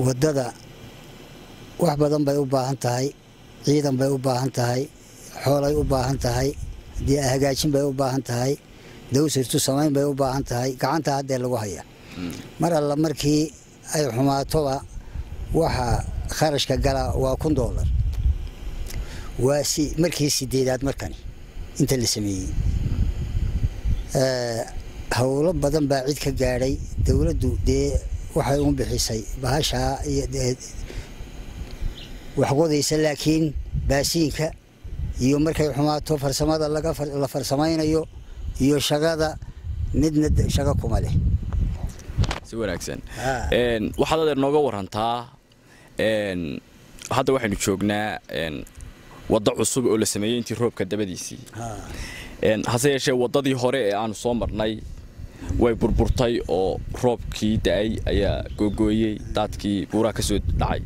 waddada wax badan bay u baahan tahay ciidan bay u baahan tahay xoolay u baahan tahay dee hagaajin bay u baahan tahay dawsirtu samayn bay u baahan tahay gacanta haddee lagu haya mar alla markii ay xumaatoba waxa kharashka gala waa kun doolar waa si markii sideedaad markani inta la sameeyey howlo badan baa cid ka gaadhay dowladdu dee waxay u bixisay bahashaa iyo waxqodaysa laakiin baasiinka iyo markay xumaato farsamada la farsamaynayo iyo shaqada midna shaqo kuma leh si wanaagsan waxaad adeer nooga warantaa hadda waxaynu joognaa waddo cusub oo la sameeyey intii roobka dabadiisii hase yeeshee waddadii hore ee aanu soo marnay way burburtay oo roobkii da-ay ayaa googooyey daadkii buuraha ka soo dhacay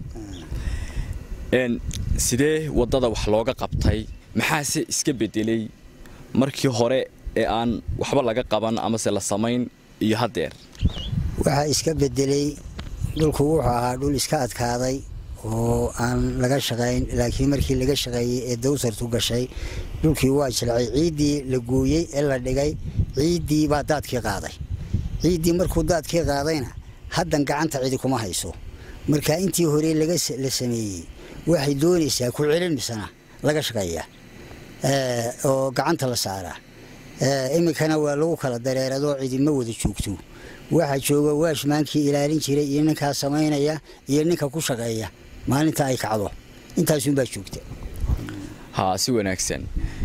sidee waddada wax looga qabtay maxaase iska bedelay markii hore ee aan waxba laga qaban amase la samayn iyo haddeer waxaa iska bedelay dhulku wuxuu ahaa dhul iska adkaaday oo aan laga shaqayn laakiin markii laga shaqeeyey ee dawsartu gashay dhulkii waa jilcay ciiddii la gooyey ee la dhigay ciiddii baa daadkii qaaday ciiddii markuu daadkii qaadayna haddan gacanta cidi kuma hayso marka intii hore la sameeyey waxay doonaysaa ku celinmisana laga shaqeeyaa oo gacanta la saaraa iminkana waa lagu kala dareeradoo cidi ma wada joogto waxaa jooga waashmaankii ilaalin jiray iyo ninkaa samaynaya iyo ninka ku shaqeeya maalinta ay kacdo intaasunbaa joogta ha si wanaagsan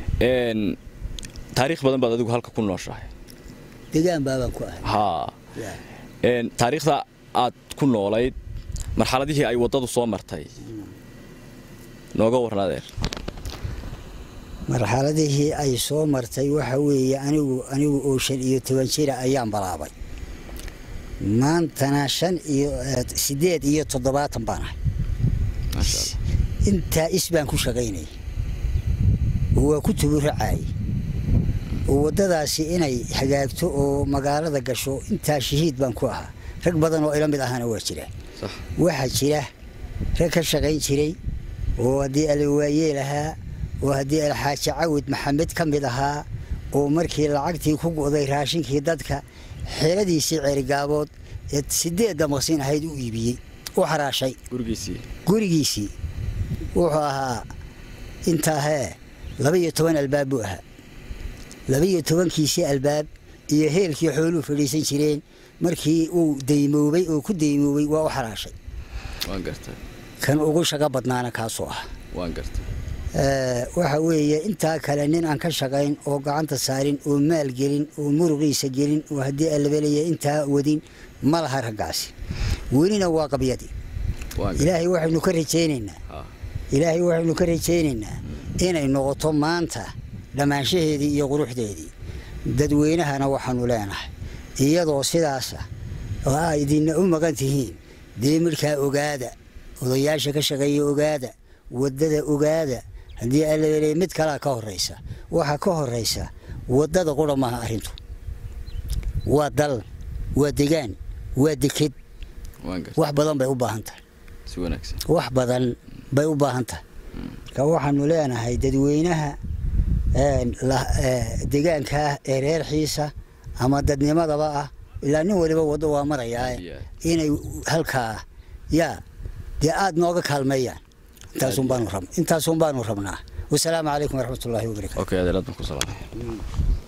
taariikh badan baad adigu halka ku nooshahay degaan baabaan ku ahay ha taariikhda aad ku noolayd marxaladihii ay waddadu soo martay nooga warran adeer marxaladihii ay soo martay waxa weeye anigu anigu oo shan iyo toban jira ayaan balaabay maantana shan iyo sideed iyo toddobaatan baan ahay intaa is baan ku shaqaynayay oo waa ku tuburacayay oo waddadaasi inay hagaagto oo magaalada gasho intaa shahiid baan ku ahaa rag badan oo ila mid ahana waa jira waxaa jira rag ka shaqayn jiray oo haddii alawaayeel ahaa oo haddii alxaaji cawid maxamed ka mid ahaa oo markii lacagtii ku go'day raashinkii dadka xeeladiisii ceerigaabood ee sideedda maqsin ahayd u iibiyey u xaraashay gurigiisii wuxuu ahaa intaa hee laba-iyo toban albaab buu ahaa laba-iyo tobankiisii albaab iyo heelkii xooluu fadhiisan jireen markii uu daymoobay oo ku daymoobay waa u xaraashay kan ugu shaqo badnaana kaasoo ah waxa weeye intaa kale nin aan ka shaqayn oo gacanta saarin oo maal gelin oo muruqiisa gelin oo haddii alabelaya intaa wadin ma laha raggaasi welina waa qabyadii ilaahay waxaynu ka rajaynaynaa ilaahay waxaynu ka rajaynaynaa inay noqoto maanta dhammaanshaheedii iyo quruxdeedii dadweynahana waxaanu leenahay iyadoo sidaasa oo aa idinna u maqan tihiin dee midhkaa ogaada odayaasha ka shaqeeya ogaada waddada ogaada haddii alabeley mid kalaa ka horaysa waxaa ka horaysa waddada qura maaha arrintu waa dal waa degaan waa deked wax badan bay u baahan tahay wax badan bay u baahan tahay marka waxaanu leenahay dadweynaha degaankaah ee reer xiisa ama dadnimadaba ah ilaa nin waliba waddo waa marayaa inay halkaa yaa dee aada nooga kaalmeeyaan intaasun baanu rabnaa wasalaamu calaykum waraxmat ullaahi wabarakatu